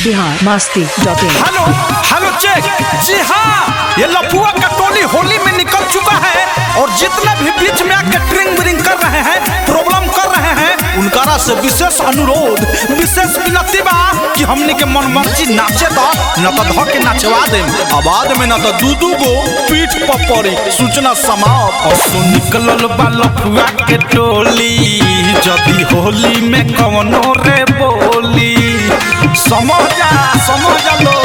Bihar Masti dot in hello hello check जी हाँ ये लफुआ का टोली होली में निकल चुका है और जितने भी बीच में आके ड्रिंक व्रिंक कर रहे हैं प्रॉब्लम कर रहे हैं उनकारा से विशेष अनुरोध विशेष विनती बा कि हमनी के मन मर्जी नाचे दो न तो धो के नाचवा दे आबाद में न तो दू दू गो पीठ पर पड़ी सूचना समाप्त और सो निकलल बा लफुआ के टोली जदी होली में कवनो रे बोली समझा समझ लो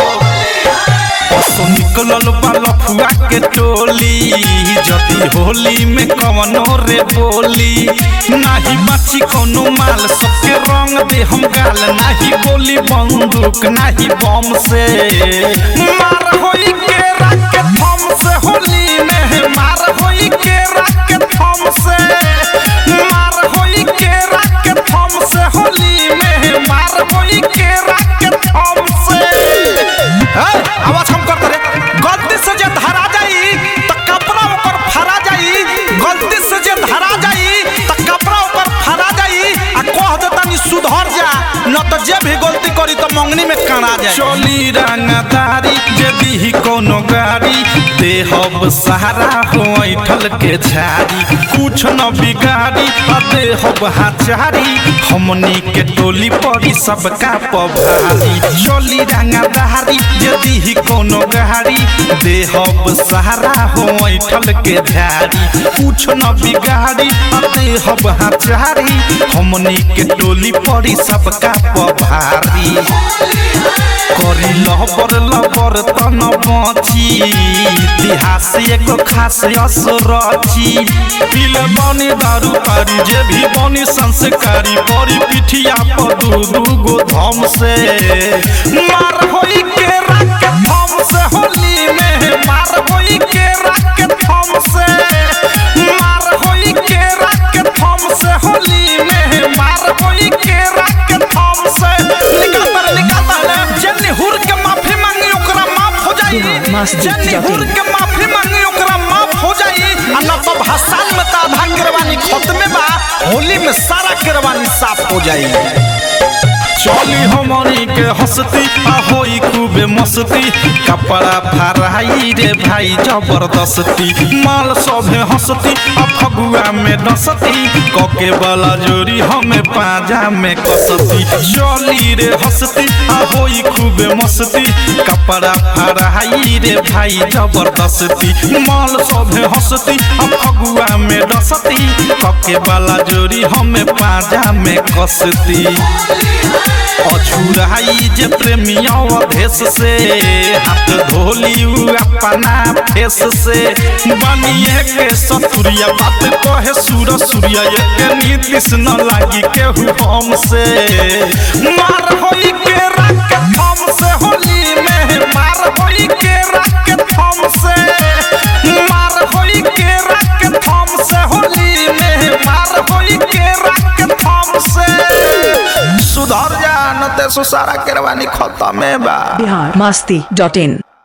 असो निकलल बा लफुआ के टोली जदी होली में कवनो रे बोली नाही बाची कोनो माल सबके रंग दे हम गाल नाही गोली बंदूक नाही बम से मार होई के राख के थम से होली में मार होई के राख के थम से मार होई के राख के थम से होली में मार होई के राख के थम से ए, आवाज कम कर दे गलती से जे धरा जाई त कपड़ा ऊपर फरा जाई गलती से जे धरा जाई त कपड़ा ऊपर फरा जाई आ कह देता नि सुधर जा न त जे भी गलती करी त मंगनी में कड़ा जाई चोली रंगदारी यदि ही कोनो गाड़ी देहब सहारा हो ऐठल के झाड़ी कुछ न बिगाड़ी आ देहब हाचारी हमनी के टोली पड़ी सबका पभारी चोली रंगदारी यदि ही कोनो गाड़ी देहब सहारा हो ऐठल के झाड़ी कुछ न बिगाड़ी आ देहब हाचारी हमनी के टोली पड़ी सबका पभारी करी लबर लबर तन बची इतिहास एगो खास असरची पीले बनी दारू पारी जे भी बनी संस्कारी परी पिठिया पर दू दू गो धम से मार होई के राख के थम से होली में मार होई के राख के थम से मार होई के राख के थम से होली में मार होई के राख के थम से निकाल निकाल जन्नी हुर के माफी मांगी ओकरा माफ हो जाई बिहार मस्जिद जन्नी जाके। हुर के माफी मांगी ओकरा माफ हो जाई आ न तो भाषण में तो आधा गिरवानी खत्मे बा होली में सारा गिरवानी साफ हो जाई चली हमनी के हंसती आ होई खूबे मस्ती कपड़ा फराई रे भाई जबरदस्ती माल सभे हंसती आ फगुआ में डसती कके वाला जोरी हमें पाजा में कसती चली रे हंसती आ होई खूबे मस्ती कपड़ा फराई रे भाई जबरदस्ती माल सभे हंसती आ फगुआ में डसती कके वाला जोरी हमें पाजा में कसती अछुराई जे प्रेमिया भेष से हाथ धोली उ अपना फेस से बनिए के सतुरिया बात कहे सूर सूर्य के नीतिश न लागी केहू हम से मार होई के राख के थम से होली में मार होई के राख के थम से मार होई के राख के थम से होली में मार होई के राख के थम से सुधर जा न ते सो सारा करवानी खत्म है बा बिहार मस्ती डॉट इन